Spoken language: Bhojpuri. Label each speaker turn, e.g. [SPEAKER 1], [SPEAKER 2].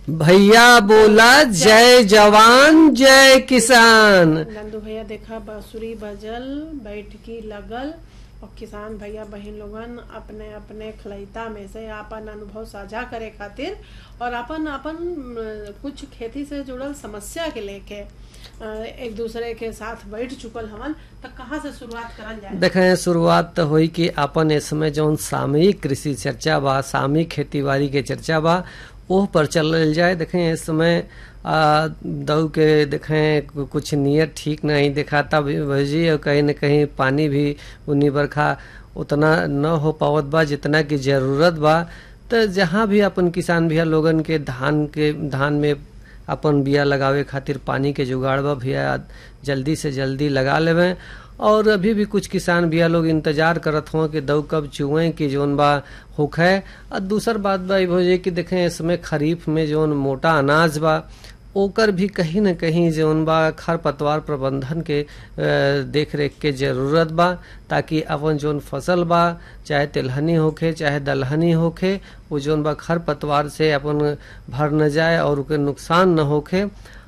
[SPEAKER 1] भैया बोला जय जवान जय किसान
[SPEAKER 2] नंदू भैया देखा बांसुरी बजल बैठकी लगल और किसान भैया बहन लोगन अपने अपने खलैता में से आपन अनुभव साझा करे खातिर और अपन अपन अ, कुछ खेती से जुड़ल समस्या के लेके अ, एक दूसरे के साथ बैठ चुकल हवन तो कहाँ से शुरुआत करल जाए
[SPEAKER 1] देखें शुरुआत तो हुई कि अपन इस समय जौन सामयिक कृषि चर्चा बा सामयिक खेती बाड़ी के चर्चा बा ओह पर चलल जाए देखें इस समय आ, दऊ के देखें कुछ नियत ठीक नहीं दिखाता भी भजी और कहीं न कहीं पानी भी उन्नी बरखा उतना न हो पावत बा जितना की जरूरत बा तो जहाँ भी अपन किसान भैया लोगन के धान के धान में अपन बिया लगावे खातिर पानी के जुगाड़ बा भैया जल्दी से जल्दी लगा लेवे और अभी भी कुछ किसान भैया लोग इंतजार करत हुआ कि दऊ कब चुए कि जोन बा होखे और दूसर बात बा ई भोजे कि देखें इसमें खरीफ में जोन मोटा अनाज बा ओकर भी कहीं न कहीं जौन बा खर पतवार प्रबंधन के अ, देख रेख के जरूरत बा ताकि अपन जौन फसल बा चाहे तिलहनी होखे चाहे दलहनी होखे वो जौन बा खर पतवार से अपन भर न जाए और ओके नुकसान न होखे